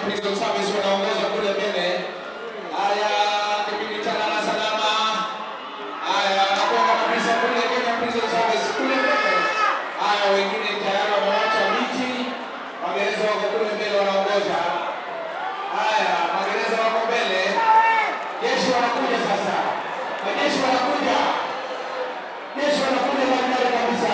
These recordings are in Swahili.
Prison Service wanaongoza kule mbele. Haya, kipindi cha lala salama. Haya, wanakwenda kabisa kule Kenya Prison Service kule mbele. Haya, wengine tayari wamewacha viti. Magereza wako kule mbele wanaongoza. Haya, magereza wako mbele. Jeshi wanakuja sasa. Majeshi wanakuja. Jeshi wanakuja barabara kabisa.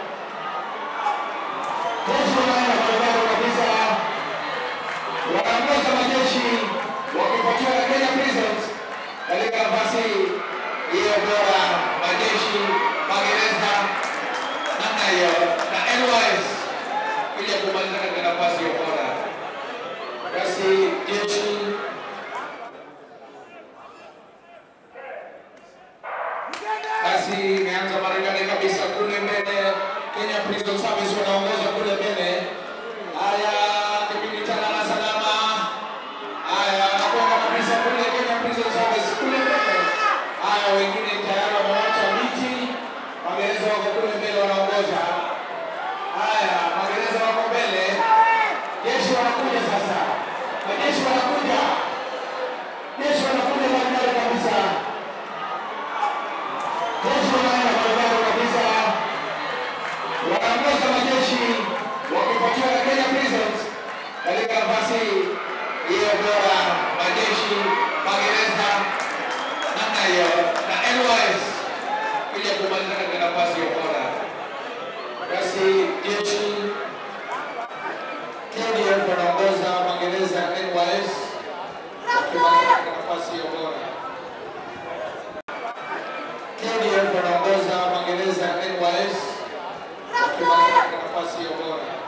Jeshi wanaenda barabara kabisa. Wanaongoza majeshi wakifuatiwa na Kenya Prisons katika nafasi hiyo bora, majeshi, magereza namna hiyo na NYS kuja kumaliza katika nafasi hiyo bora. Basi jeshi basi imeanza Marekani kabisa kule mbele. Kenya Prison Service wanaongoza kule mbele. Haya, kipindi cha lala salama. Haya, wanakwenda kabisa kule Kenya Prison Service kule mbele. Haya, wengine tayari wamewacha viti. Magereza wako kule mbele wanaongoza. Haya, magereza wako mbele. Jeshi wanakuja sasa. Majeshi wanakuja. Jeshi wanakuja barabara kabisa. Jeshi wanaenda barabara kabisa. Wanaongoza majeshi wakifuatiwa na Kenya Prisons katika nafasi hiyo bora, majeshi, magereza namna hiyo na NYS kuja kumaliza katika nafasi hiyo bora. Basi jeshi KDF wanaongoza magereza ya NYS wakimaliza katika nafasi hiyo bora. KDF wanaongoza magereza ya NYS wakimaliza katika nafasi hiyo bora.